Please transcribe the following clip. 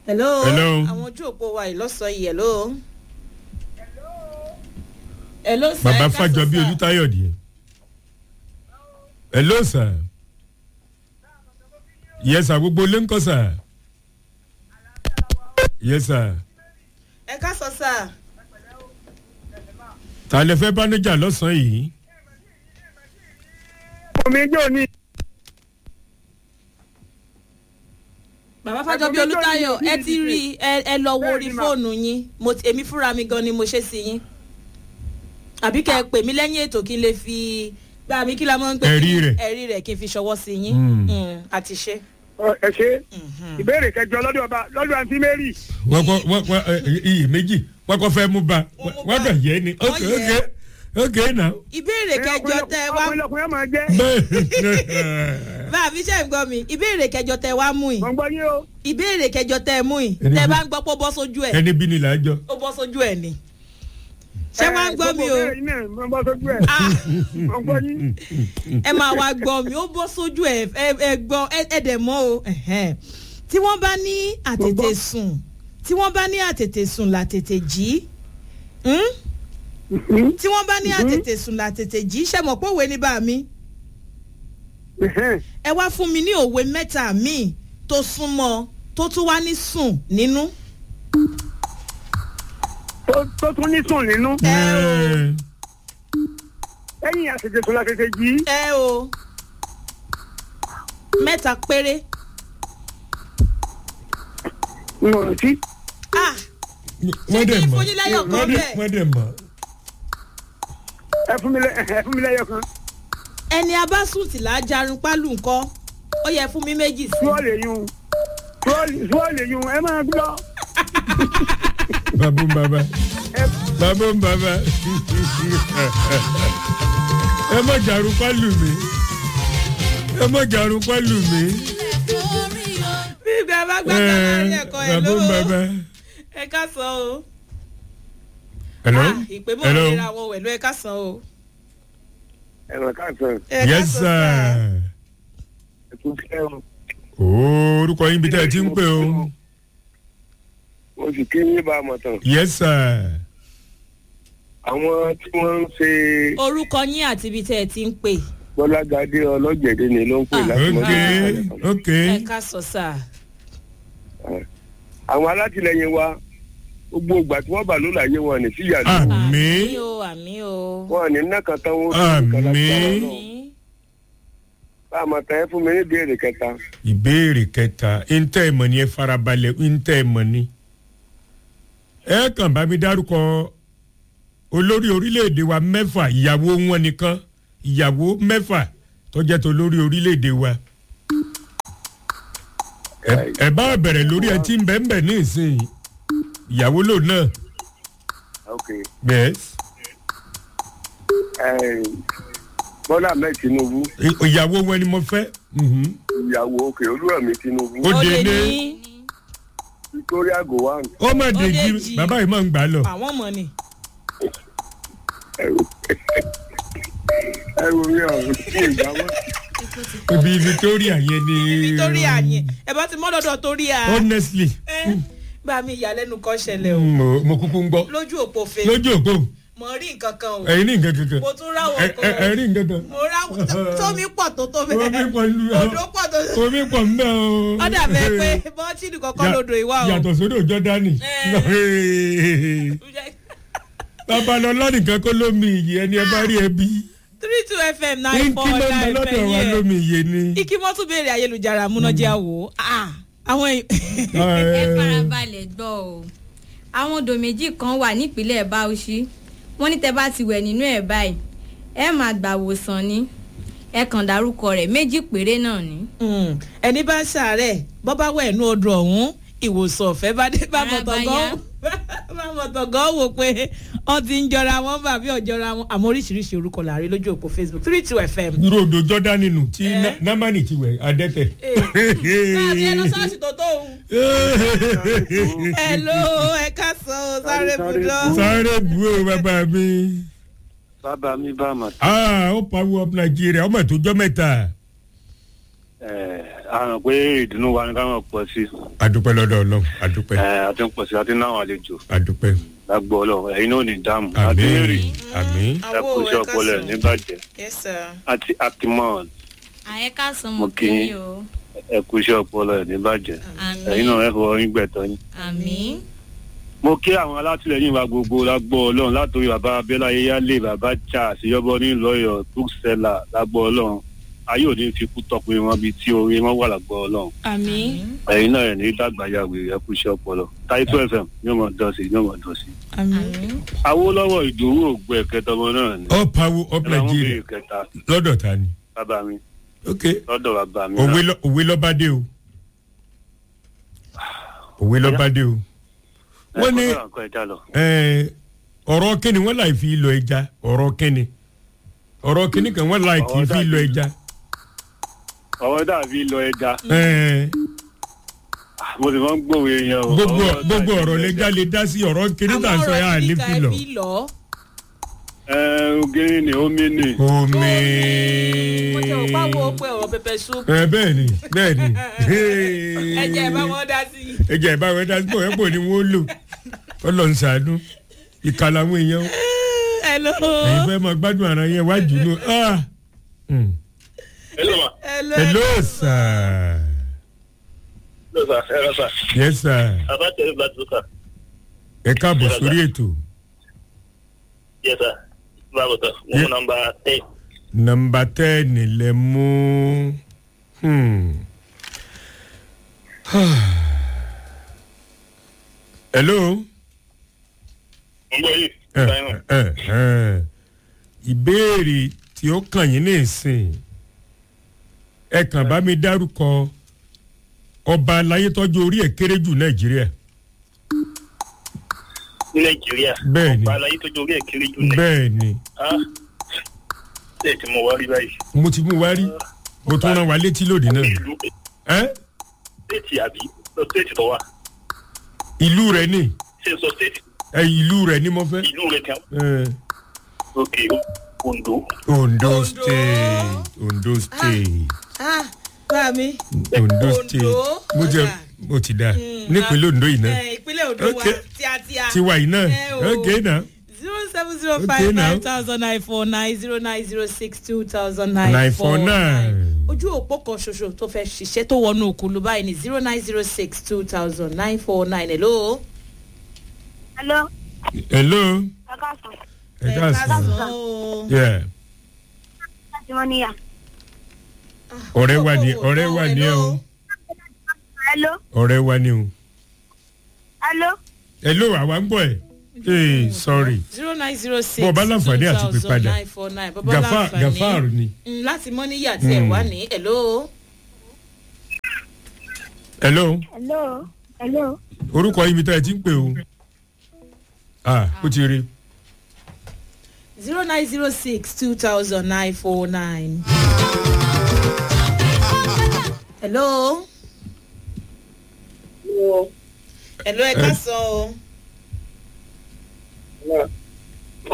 hello. Hello. àwọn ojú òpó wa yìí lọ́sọ̀ yìí hello. hello sir. bàbá ẹ káàsán, fàjọbí sir. olùtayọ̀dì hello sir yes sir gbogbo ilé ń kọ́ sir yes sir ẹ káàsán sir. ta lè fẹ́ bánujà lọ́sàn-án yìí omi jò ní bàbá fàjọbí Ẹ̀gbọ́n mi olùtayọ̀ tó ní ẹ ti rí i, ẹ ẹ lọ wo orí Bẹ́ẹ̀ni, ma. fóònù yín Mo ti- èmi fúnra mi gan ni mo ṣe sí yín àbí kẹ́ ẹ pè mí lẹ́yìn ètò kí n lè fi gbà mí kí la máa ń pè Ẹ̀rí kí- rẹ̀. ẹ̀rí rẹ̀ kí n fi ṣọwọ́ sí yín Mm. Mm, àti ṣe. ẹ ṣe ìbéèrè kẹjọ lọ́dọ̀ ọba lọ́dọ̀ àǹtí mary wọ́n kọ́ wọ́n wọ́n ẹ, iyì méjì wọ́n kọ́ fẹ́ mú ba Wọ́n mú wọ́n bá. kàn yẹ ni Wọ́n ok yẹ. ok ok now. ìbéèrè kẹjọ tẹ wá ọkùnrin ọkùnrin máa jẹ́ bẹ́ẹ̀ bá a fi ṣe ń gbọ́ mi ìbéèrè kẹjọ tẹ wá mú yìí wọ́n gbọ́ yín o ìbéèrè kẹjọ tẹ mú yìí Ẹni tẹ bí- bá ń gbọ́ pé ó bọ́ sójú ẹ̀ ẹni bí ni là á jọ. ó bọ́ sójú ẹ̀ ni ṣé wàá ń gbọ́ mi o gbogbo ìbéèrè yín náà wọ́n bọ́ sójú ẹ̀ Ah, wọ́n gbọ́ yín ẹ máa wá gbọ́ mi ó bọ́ sójú ẹ̀ ẹ ẹ gbọ́ ẹ ẹ dẹ̀ mọ́ o ẹ̀hẹ́n. tí wọ́n bá ní àtètè sùn tí wọ́n bá ní àtètè sùn làtètè jí hmm? tí wọ́n bá ní àtètè sùn làtètè jí ṣe mọ̀ pé òwe ní bá mi ẹ wá fún mi ní òwe mẹ́ta míì tó súnmọ́ tó tún wá ní sùn nínú. Tó- tó tún ní sùn nínú ẹ o lẹ́yìn àtẹ̀tẹ̀ sùn látẹ̀tẹ̀ jí ẹ o mẹ́ta péré n ò rántí ah wọ́n dẹ̀ kí n mọ̀ fún yín lẹ́yọ̀ kan wọ́n dẹ̀- bẹ́ẹ̀? wọ́n dẹ̀ mọ̀. ẹ fún mi lẹ́- ẹ fún mi lẹ́yọ̀ kan ẹni abásùtì là á jarun pálù ńkọ́ ó yẹ fún mi méjì sí túwọ́ lè yún túwọ́ lè yún ẹ máa gbọ́ babu baba babu baba ẹ má jàrú pálù mi ẹ má jàrú pálù mi bí ìgbà bá gbàgbà láàrin ẹ̀kọ́ ẹ̀ babu lówó baba. ẹ ká san o hello Ah, ìpè mọ́ hello ìlera wọn wẹ̀lú ẹ ká san o ẹ̀rọ káàsán ẹ ká yes san sir. ẹ̀kú fẹ́ o ooo orúkọ yín bí tẹ́ ẹ ti ń pè o mo sì ké ní bá a mọ̀ tán yes sir. àwọn tí wọ́n ń ṣe orúkọ yín àti ibi tẹ́ ẹ ti ń pè gbọ́lágadé ọlọ́jẹ̀dẹ̀ ni ló ń pè Ah. láti ok mọ́tò ok ẹ ká sọ sà àwọn alátìlẹyìn wa gbogbo ìgbà tí wọ́n bà ló láyé wọn ní síyà ló àmì o àmì o wọn ní náà tán wọn Àmín. àmì bá a mọ̀ tán ẹ fún mi ní ìbéèrè kẹta ìbéèrè kẹta ntẹ́ ẹ̀ mọ̀ ni ẹ farabalẹ̀ ntẹ́ ẹ̀ mọ̀ ni. ẹ kàn bá mi dárúkọ olórí orílẹ̀-èdè wa mẹ́fà ìyàwó wọn nìkan ìyàwó mẹ́fà tó jẹ́ tó lórí orílẹ̀-èdè wa. Ẹ- ẹ bá bẹ̀rẹ̀ lórí ẹ tí ń bẹ̀ ń bẹ̀ ní ìsìn ìyàwó lò náà ok yes ẹ, bọ́lá ahmed tinubu I- ìyàwó wọn ni mo fẹ́ mhm. ìyàwó òkè olúrẹ̀mí tinubu Ó ó dé lè ní ní victoria gowon ó mà dèjì Ó dèjì. bàbá yìí máa ń gbà á lọ. àwọn mọ̀ ni ẹrù ẹrù mi ọ̀hún sí ìgbàwọ́ ibi victoria yẹn ni. ibi torí àyè ẹ bá ti mọ́ lọ́dọ̀ torí à honestly ẹ gbà mí ìyàlẹ́nu kan ṣẹlẹ̀ o mo mo kúkú ń gbọ́ lójú òpó fe lójú òpó mo rí nǹkan kan o ẹ̀yin ní nǹkan kankan mo tún ráwọ̀ ẹ ẹ- ẹ kan rí nǹkan kan mo ráwọ̀ tómi pọ̀ tó tó omi bẹ́ẹ̀ pọ̀ nínú odò pọ̀ tó tó omi pọ̀ nínú o. ó dàbẹ̀ pé bọ́tìnì kankan lodò ìwà o yàtọ̀ sódò jọ́dánì babalọ́lá nìkan kó lómi ìyè ẹni ẹ bá rí ẹbí three two fm nine four kí ló ń bẹ nine lọ́dọ̀ wa fẹ́ lómi ìyè ni. yẹ ikí mọ́ tún béèrè ayélujára múnájá wò ó àwọn èèyàn ẹ farabalẹ̀ gbọ́ o àwọn odò méjì kan wà nípínlẹ̀ bauchi wọ́n ní tẹ́ bá ti wẹ̀ nínú ẹ̀ báyìí ẹ máa gbà wòsàn ni ẹ kàn dárúkọ rẹ̀ méjì péré náà ni. Mm, ẹni bá ń ṣàárẹ̀ bọ́ bá wẹ̀ ẹ̀nu odò ọ̀hún ìwòsàn ọ̀fẹ́ bá dé bá Ara bá mọ̀tọ̀gán yá. bá mọ̀tọ̀gán wò pé wọ́n ti ń jọra wọn bá bí ọ̀jọ̀ra wọn àmọ́ oríṣiríṣi orúkọ làárí lójú òpó facebook three two fm. irú odò jọ́dánì nù tí Eh. Na- námánì ti wẹ̀ adẹ́tẹ̀. láàbí ẹ lọ sọ́ọ̀sì tó tó òun. ẹ ló ẹ ká sọ ọ sáré budọ. sáré bu o bàbá mi. bàbá mi bá a mọ̀ ah ó power up nàìjíríà ọmọ tó jọ mẹ́ta. àrùn pé ìdùnnú wa ni ká máa pọ̀ sí adúpẹ́ lọ́dọ̀ ọlọ́run adúpẹ́ ẹ àti ń pọ̀ sí àti náwọn àlejò adúpẹ́ lágbó ọlọ́run ẹ̀yin náà ò ní dáàmú àti àmín èrè àmín ẹ kú iṣẹ́ ọpọlọ ẹ̀ níbàjẹ́ yes sir. àti akimọ́ọ̀n àyẹ̀ká sọ Mo mọ̀ kí kí yín. yín o ẹ kú iṣẹ́ ọpọlọ ẹ̀ níbàjẹ́ ẹ̀yin àmì náà ẹ fọwọ́ yín gbẹ̀tọ́ yín. àmì mo kí àwọn alátìlẹyìn wa gbogbo lágbó ọlọ́run látòrí bàbá abẹ́lá yéyálé bàbá charles yọbọ ní lọ́yọ̀ bookseller lágbó ọlọ́run ayé òní fi kú tọpin wọn bíi tí orí wọn wà lágbó ọlọ́run àmì ẹ̀yin náà ẹ̀ ní dàgbàyàwó ẹ kú iṣẹ́ ọpọlọ táìtò fm yóò mọ̀ dán sí yóò mọ̀ dán sí. àmì. àmì awólọ́wọ̀ ìdòwú ògbó ẹ̀kẹta ọmọ náà ni up power up ẹ máa mú nigeria bèrè kẹta lọ́dọ̀ ta ni bàbá mi ok lọ́dọ̀ bàbá mi òwe lọ- òwe lọ́ba dé o òwe lọ́ba dé o wọ́n ní eh, ọ̀rọ̀ kíni wọ́n láì fi lọ ẹja ọ̀rọ̀ kíni ọ̀rọ̀ kíni kan wọ́n láì kì í fi lọ ẹja ọ̀rọ̀ dàbí lọ ẹja Eh, mo sì máa ń gbòwe yẹn o gbogbo Ọ̀rọ̀ gbogbo dàbí ọ̀rọ̀ lọ lẹ́jà ẹja. lè dá sí ọ̀rọ̀ kíni tà ń sọ yà á ní fi lọ lọ. ẹ ogiri ni omi ni omi mo jẹ́ òpá wo pé ọ̀rọ̀ pẹpẹ soup. ẹ bẹ́ẹ̀ ni bẹ́ẹ̀ ni ẹ jẹ́ ẹ bá wọn dá sí i. ẹ jẹ́ ẹ bá wọn dá sí pọ̀ ẹ pọ̀ ni wọ́n lò ọlọ́run ṣàánú ìkà làwọn èèyàn o. hello. ẹ̀yin fẹ́ máa gbádùn ara yẹn wájú ló. ah. Hmm. hello ma hello. hello sir. hello sir hello sir yes sir. abatẹ batuka ẹ káàbọ̀ sórí ètò. yes sir báwo tán mo Yeah. mú nọmba ten nọmba tẹ́ẹ̀nì lẹ mú. Hmm. hello. mo gbọ́ yìí ẹ ẹ ẹ ìbéèrè tí ó kàn yín ní ìsìn ẹ kàn bá mi dárúkọ ọba aláyé tọ́jú orí ẹ̀ kéré jù nàìjíríà ní nàìjíríà Bẹ́ẹ̀ ni. ọba aláyé tó jórí ẹ kiri jù ní bẹ́ẹ̀ ni ṣe tí mo wá rí báyìí mo ti mú wá rí mo tún rán wa létí lóde náà ìlú ẹ stéètì àbí lọ stéètì tó wà ìlú rẹ ni ṣe sọ stéètì ẹ ìlú rẹ ni mo fẹ́ ìlú rẹ kan ẹ ok ondo ondo state ondo state ah bá mi. ondo Ondo, state mo jẹ ọ̀dà. mo ti da nípínlẹ̀ ondo yìí náà ẹ ìpínlẹ̀ ondo wa Okay. tíátíá. tiwa yìí náà Ẹ o. ok náà. zero seven zero Okay five now. nine thousand nine four nine zero nine zero six two thousand nine nine four four nine. nine. ojú òpó kan ṣoṣo tó fẹ́ ṣiṣẹ́ tó wọnú òkúlu báyìí ní zero nine zero six two thousand nine four nine hello. Hello, hello ẹ káàsán. ẹ káàsán o. yeah. Láti wọ́n níyà. ọ̀rẹ́ wa ni ọ̀rẹ́ wa ni ẹ o Hello, ọ̀rẹ́ wa ni o hello. hello àwa ń bọ̀ ẹ̀ ee sorry zero nine zero six Bó o bá láǹfààní àti pè padà. nine four nine bó bá Gafa- láǹfààní Gafar ni. Mm, láti mọ́níyà tí ẹ̀ Mm. wá ní hello. hello Hello, hello. orúkọ ibi tá ẹ ti ń pè o ah ó ti rí zero nine zero six two thousand nine four nine. hello. hello ẹ ká sọ o.